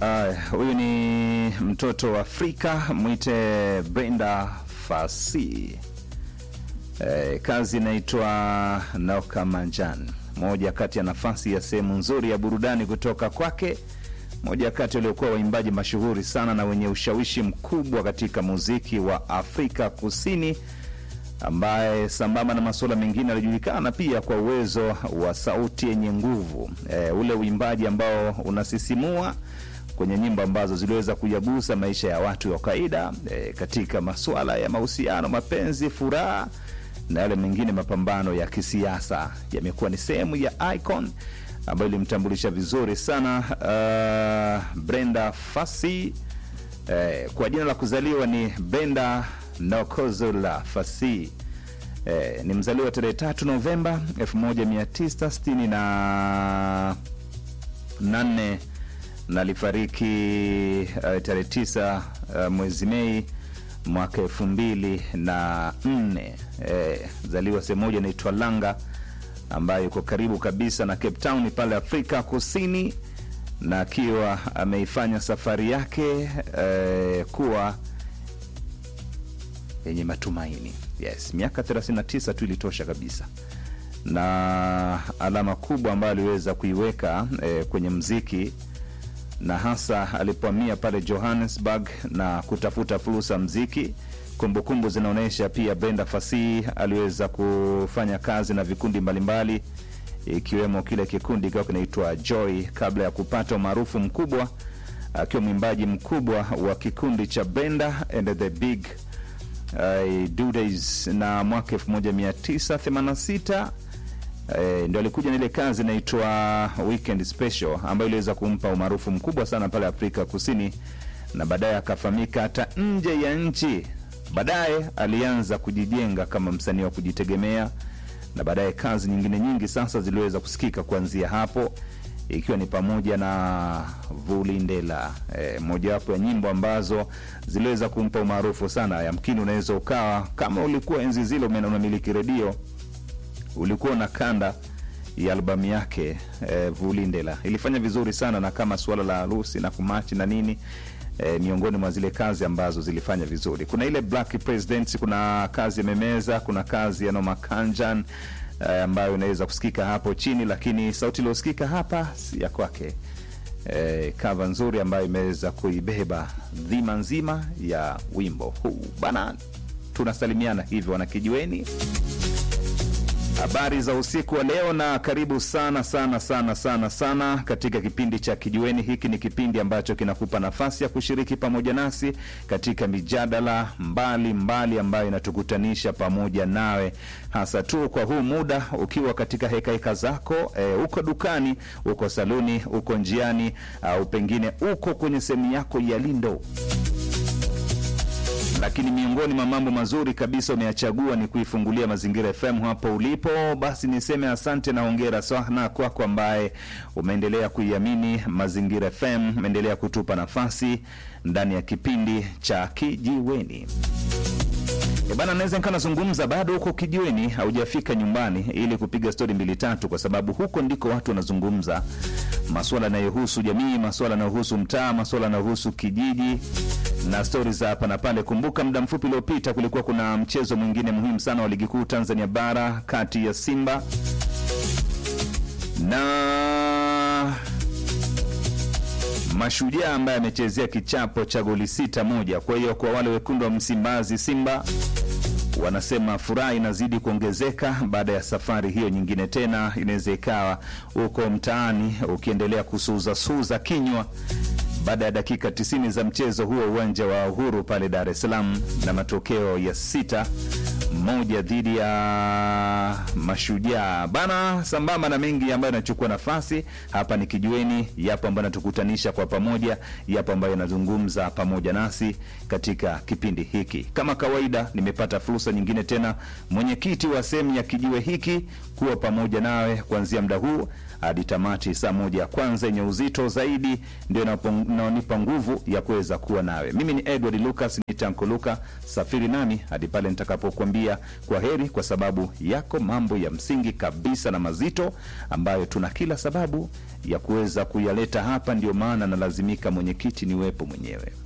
Huyu ni mtoto wa Afrika, mwite Brenda Fassie. Eh, kazi inaitwa Noka Manjan, moja kati ya nafasi ya sehemu nzuri ya burudani kutoka kwake, moja kati waliokuwa waimbaji mashuhuri sana na wenye ushawishi mkubwa katika muziki wa Afrika Kusini, ambaye sambamba na masuala mengine alijulikana pia kwa uwezo wa sauti yenye nguvu, e, ule uimbaji ambao unasisimua kwenye nyimbo ambazo ziliweza kuyagusa maisha ya watu wa kawaida e, katika masuala ya mahusiano, mapenzi, furaha na yale mengine mapambano ya kisiasa yamekuwa ni sehemu ya icon ambayo ilimtambulisha vizuri sana uh, Brenda Fassie eh, kwa jina la kuzaliwa ni Brenda Nokozula Fassie eh, ni mzaliwa tarehe tatu Novemba 1968 na nane na alifariki uh, tarehe tisa uh, mwezi Mei mwaka elfu mbili na nne eh, zaliwa sehemu moja inaitwa Langa ambayo iko karibu kabisa na Cape Town pale Afrika Kusini, na akiwa ameifanya safari yake eh, kuwa yenye matumaini. Yes, miaka 39 tu ilitosha kabisa, na alama kubwa ambayo aliweza kuiweka eh, kwenye mziki na hasa alipohamia pale Johannesburg na kutafuta fursa mziki. Kumbukumbu zinaonyesha pia Brenda Fassie aliweza kufanya kazi na vikundi mbalimbali ikiwemo kile kikundi kikiwa kinaitwa Joy kabla ya kupata umaarufu mkubwa akiwa mwimbaji mkubwa wa kikundi cha Brenda and the Big uh, Dudes, na mwaka 1986 E, ndio alikuja na ile kazi inaitwa Weekend Special ambayo iliweza kumpa umaarufu mkubwa sana pale Afrika Kusini, na baadaye akafahamika hata nje ya nchi. Baadaye alianza kujijenga kama msanii wa kujitegemea, na baadaye kazi nyingine nyingi sasa ziliweza kusikika kuanzia hapo, ikiwa ni pamoja na Vulindela, e, mojawapo ya nyimbo ambazo ziliweza kumpa umaarufu sana. Yamkini unaweza ukawa kama ulikuwa enzi zile unamiliki redio ulikuwa na kanda ya albamu yake eh, Vulindela ilifanya vizuri sana, na kama suala la harusi na kumachi na nini eh, miongoni mwa zile kazi ambazo zilifanya vizuri. Kuna ile Black President, kuna kazi ya Memeza, kuna kazi ya Noma Kanjan eh, ambayo inaweza kusikika hapo chini, lakini sauti iliyosikika hapa si ya kwake. Eh, kava nzuri ambayo imeweza kuibeba dhima nzima ya wimbo huu bana. Tunasalimiana hivyo wanakijiweni Habari za usiku wa leo na karibu sana sana sana sana sana katika kipindi cha Kijiweni. Hiki ni kipindi ambacho kinakupa nafasi ya kushiriki pamoja nasi katika mijadala mbali mbali ambayo inatukutanisha pamoja nawe, hasa tu kwa huu muda ukiwa katika hekaheka heka zako, e, uko dukani, uko saluni, uko njiani, au pengine uko kwenye sehemu yako ya lindo lakini miongoni mwa mambo mazuri kabisa umeyachagua ni kuifungulia Mazingira FM hapo ulipo. Basi niseme asante na hongera sana kwako ambaye umeendelea kuiamini Mazingira FM, umeendelea kutupa nafasi ndani ya kipindi cha Kijiweni. E bana, naweza nikaa nazungumza bado huko kijiweni, haujafika nyumbani ili kupiga stori mbili tatu, kwa sababu huko ndiko watu wanazungumza masuala yanayohusu jamii, masuala yanayohusu mtaa, masuala yanayohusu kijiji na stori za hapa na pale. Kumbuka muda mfupi uliopita kulikuwa kuna mchezo mwingine muhimu sana wa ligi kuu Tanzania bara kati ya Simba na Mashujaa ambaye amechezea kichapo cha goli sita moja. Kwa hiyo kwa wale wekundu wa Msimbazi, Simba wanasema furaha inazidi kuongezeka baada ya safari hiyo nyingine tena. Inaweza ikawa huko mtaani ukiendelea kusuuzasuuza kinywa baada ya dakika 90 za mchezo huo uwanja wa Uhuru pale Dar es Salaam, na matokeo ya sita moja dhidi ya Mashujaa bana. Sambamba na mengi ambayo yanachukua nafasi hapa ni Kijiweni, yapo ambayo yanatukutanisha kwa pamoja, yapo ambayo yanazungumza pamoja nasi katika kipindi hiki. Kama kawaida, nimepata fursa nyingine tena, mwenyekiti wa sehemu ya kijiwe hiki kuwa pamoja nawe kuanzia muda huu hadi tamati. Saa moja ya kwanza yenye uzito zaidi ndio inaonipa nguvu ya kuweza kuwa nawe. Mimi ni Edward Lucas, ni Tanko Luka. Safiri nami hadi pale nitakapokuambia kwa heri, kwa sababu yako mambo ya msingi kabisa na mazito ambayo tuna kila sababu ya kuweza kuyaleta hapa. Ndio maana nalazimika mwenyekiti niwepo mwenyewe.